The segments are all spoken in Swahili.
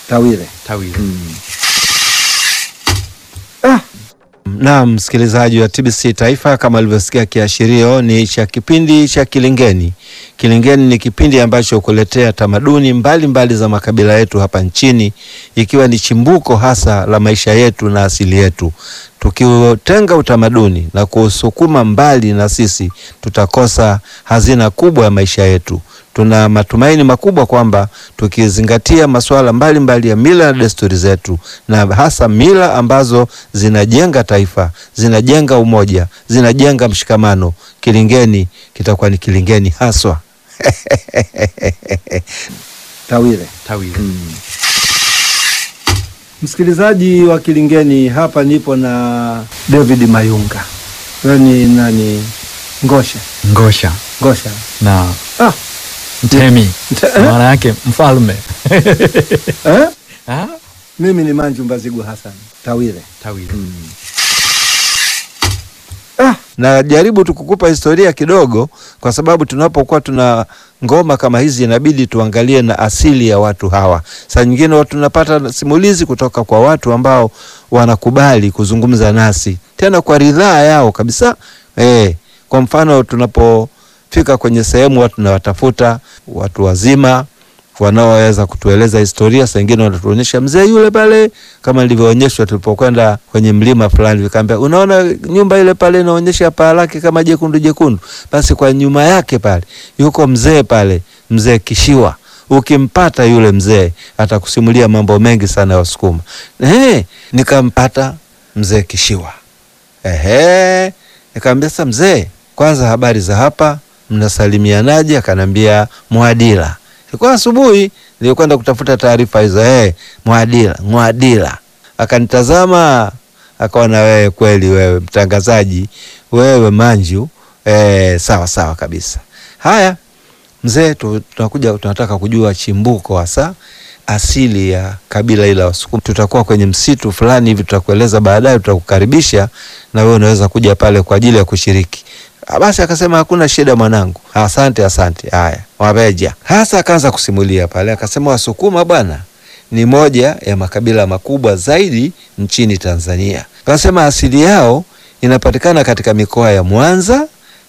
Tawile. Tawile. Na msikilizaji wa TBC Taifa, kama alivyosikia kiashirio, ni cha kipindi cha Kilingeni. Kilingeni ni kipindi ambacho hukuletea tamaduni mbalimbali mbali za makabila yetu hapa nchini, ikiwa ni chimbuko hasa la maisha yetu na asili yetu. Tukiutenga utamaduni na kuusukuma mbali na sisi, tutakosa hazina kubwa ya maisha yetu. Tuna matumaini makubwa kwamba tukizingatia masuala mbalimbali ya mila na desturi zetu, na hasa mila ambazo zinajenga taifa, zinajenga umoja, zinajenga mshikamano, Kilingeni kitakuwa ni Kilingeni haswa. Tawile. Tawile. Msikilizaji wa Kilingeni, hapa nipo na David Mayunga. Wewe ni nani? Ngosha. Ngosha Ngosha. na Ah, mtemi, Mte- eh? maana yake mfalme. eh? Ah, Mimi ni Manju Mbazigu Hassan. Tawile. Tawile. Ah, najaribu tu kukupa historia kidogo, kwa sababu tunapokuwa tuna ngoma kama hizi inabidi tuangalie na asili ya watu hawa. Saa nyingine watu tunapata simulizi kutoka kwa watu ambao wanakubali kuzungumza nasi tena kwa ridhaa yao kabisa. Eh, kwa mfano tunapofika kwenye sehemu watu tunawatafuta watu wazima wanaoweza kutueleza historia. Saa ingine wanatuonyesha mzee yule pale, kama nilivyoonyeshwa tulipokwenda kwenye mlima fulani, vikaambia unaona nyumba ile pale inaonyesha paa lake kama jekundu jekundu, basi kwa nyuma yake pale yuko mzee pale, mzee Kishiwa. Ukimpata yule mzee atakusimulia mambo mengi sana ya Wasukuma. Eh, nikampata mzee Kishiwa. Ehe, nikamwambia sasa, mzee, kwanza habari za hapa, mnasalimianaje? Akanambia Mwadila. Ilikuwa asubuhi, nilikwenda kutafuta taarifa hizo. Eh, Mwadila, Mwadila. Akanitazama akaona, wewe kweli, wewe mtangazaji, wewe Manju. Eh, sawa sawa kabisa. Haya mzee, tu- tunakuja tunataka kujua chimbuko hasa asili ya kabila hili la Wasukuma. Tutakuwa kwenye msitu fulani hivi, tutakueleza baadaye, tutakukaribisha na wewe unaweza kuja pale kwa ajili ya kushiriki. Ah, Basi akasema hakuna shida mwanangu, asante asante. Haya, wabeja hasa, akaanza kusimulia pale, akasema Wasukuma bwana ni moja ya makabila makubwa zaidi nchini Tanzania. Akasema asili yao inapatikana katika mikoa ya Mwanza,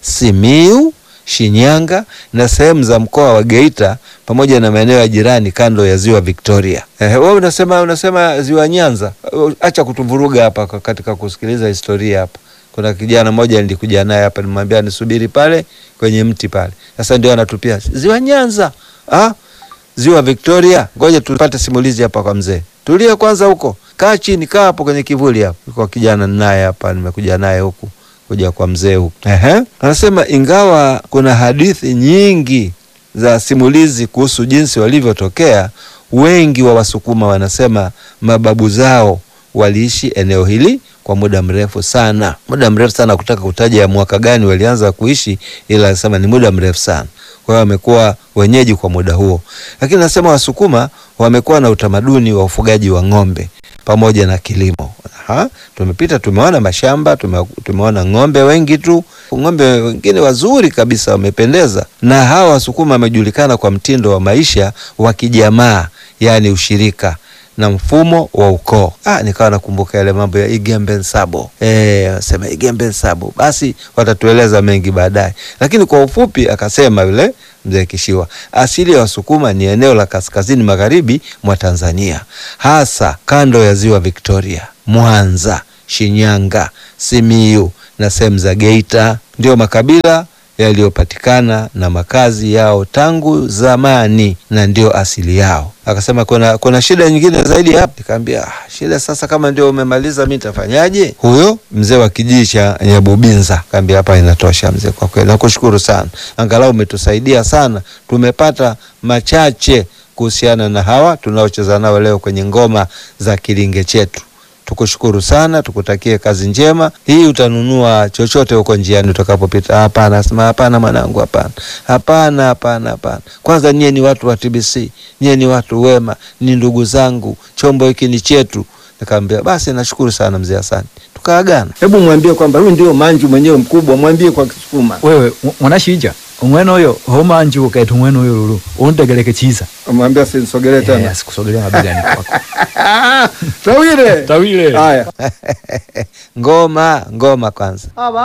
Simiu, Shinyanga na sehemu za mkoa wa Geita pamoja na maeneo ya jirani kando ya ziwa Victoria. Eh, wewe unasema unasema ziwa Nyanza. Uh, Acha kutuvuruga hapa kwa- katika kusikiliza historia hapa. Kuna kijana mmoja nilikuja naye hapa nimwambia nisubiri pale kwenye mti pale. Sasa ndio anatupia ziwa Nyanza. Ah? Ziwa Victoria. Ngoja tupate simulizi hapa kwa mzee. Tulia kwanza huko. Kaa chini, kaa hapo kwenye kivuli hapo. Kwa kijana naye hapa nimekuja naye huku kuja kwa mzee huku. Ehe. Anasema ingawa kuna hadithi nyingi za simulizi kuhusu jinsi walivyotokea, wengi wa Wasukuma wanasema mababu zao waliishi eneo hili kwa muda mrefu sana, muda mrefu sana. Kutaka kutaja ya mwaka gani walianza kuishi, ila anasema ni muda mrefu sana. Kwa hiyo wamekuwa wenyeji kwa muda huo, lakini nasema Wasukuma wamekuwa na utamaduni wa ufugaji wa ng'ombe pamoja na kilimo. Ha? Tumepita tumeona mashamba tume, tumeona ng'ombe wengi tu, ng'ombe wengine wazuri kabisa wamependeza. Na hawa Wasukuma wamejulikana kwa mtindo wa maisha wa kijamaa, yaani ushirika na mfumo wa ukoo. Ah, nikawa nakumbuka yale mambo ya Igembe Nsabo. Eh, sema Igembe Nsabo. Basi watatueleza mengi baadaye, lakini kwa ufupi akasema yule mzee Kishiwa, asili ya Wasukuma ni eneo la kaskazini magharibi mwa Tanzania, hasa kando ya ziwa Victoria, Mwanza, Shinyanga, Simiyu na sehemu za Geita. Ndio makabila yaliyopatikana na makazi yao tangu zamani na ndio asili yao. Akasema kuna, kuna shida nyingine zaidi hapa. Nikamwambia ah, shida sasa, kama ndio umemaliza mi nitafanyaje? Huyo mzee wa kijiji cha Nyabubinza kaambia hapa inatosha mzee, kwa kweli nakushukuru sana, angalau umetusaidia sana, tumepata machache kuhusiana na hawa tunaocheza nao leo kwenye ngoma za kilinge chetu. Tukushukuru sana, tukutakie kazi njema. Hii utanunua chochote huko njiani utakapopita? Hapana, asema hapana mwanangu, hapana, hapana, hapana, hapana. Kwanza nyie ni watu wa TBC, nyie ni watu wema, ni ndugu zangu, chombo hiki ni chetu. Nikamwambia basi, nashukuru sana mzee, asante. Tukaagana. Hebu mwambie kwamba huyu ndio Manju mwenyewe mkubwa, mwambie kwa Kisukuma. Wewe mwanashija umwene uyo homanji ukaita umwene uyo lulu undegeleke chiza Umwambia sinisogelee Eh, tena. asikusogelea mabegani kwako Tawile. Tawile. Haya. Ngoma, ngoma kwanza.